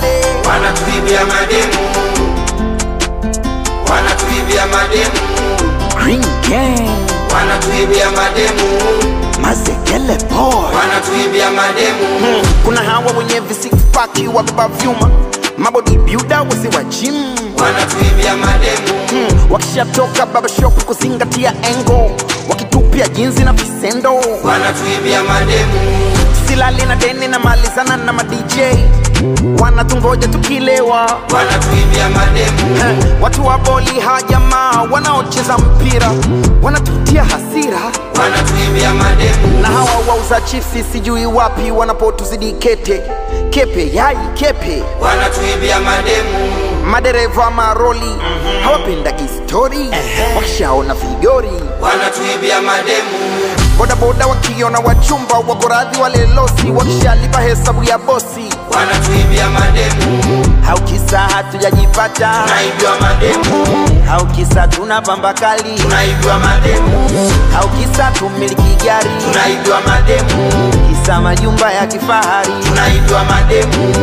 pale wanatuibia mademu, wanatuibia mademu, Green Gang wanatuibia mademu, Mazekele Boy wanatuibia mademu, Mm, kuna hawa wenye visipaki wabeba vyuma mabodybuilder wasi wa gym wanatuibia mademu, mm, wakishatoka barbershop kuzingatia engo wakitupia jinsi na visendo wanatuibia mademu, silali na deni na malizana na madj wanatungoja tukilewa wanatuibia mademu, Eh, watu wa boli hajamaa wanaocheza mpira wanatutia hasira wanatuibia mademu, na hawa wauza chipsi sijui wapi wanapotuzidi kete kepe yai kepe wanatuibia mademu, madereva maroli hawapendagi stori wakishaona vigori wanatuibia mademu, bodaboda wakiona wachumba wako radhi walelosi wakishalipa hesabu ya bosi wanatuibia mademu, haukisa hatujajipata tunaibiwa mademu, haukisa tuna pamba kali tunaibiwa mademu, haukisa tumiliki gari tunaibiwa mademu, kisa majumba ya kifahari tunaibiwa mademu,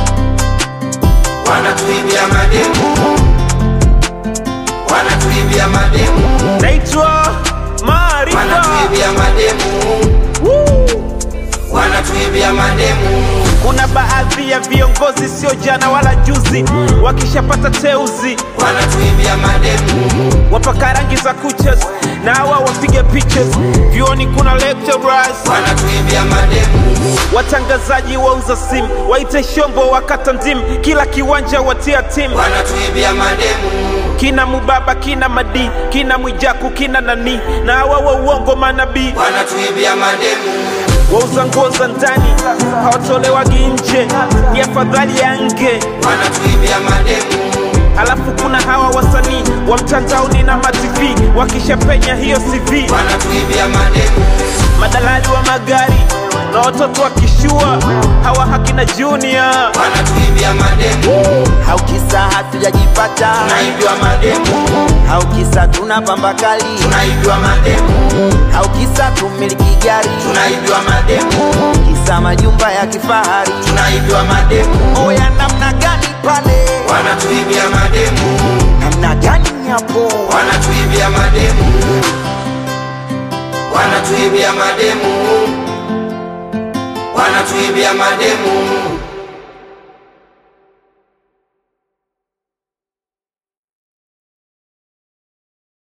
wanatuibia mademu, wanatuibia mademu, naitwa Maarifa. wanatuibia mademu, wanatuibia mademu, Kuna baadhi ya viongozi sio jana wala juzi, wakishapata teuzi wanatuibia mademu, wapaka rangi za kuchas na hawa wapige pictures. Vyuoni kuna lecturers, wanatuibia mademu, watangazaji wauza simu, waite shombo wakata ndimu, kila kiwanja watia timu wanatuibia mademu, kina Mubaba, kina Madi, kina Mwijaku, kina nani na hawa wa uongo manabii wanatuibia mademu, wauza nguo za ndani hawatolewagi nje, ni afadhali ya nge. wanatuibia mademu, Alafu kuna hawa wasanii wa mtandaoni na matv wakishapenya hiyo CV, wanatuibia mademu, madalali wa magari na watoto wakishua hawa hakina Junior. wanatuibia mademu, haukisa hatujajipata tunaibiwa mademu, haukisa tuna pamba kali tunaibiwa mademu, haukisa tumiliki gari tunaibiwa mademu, kisa majumba ya kifahari tunaibiwa mademu, oya namna gani pale wanatuibia mademu, namna gani hapo wanatuibia mademu, wanatuibia mademu, wanatuibia mademu,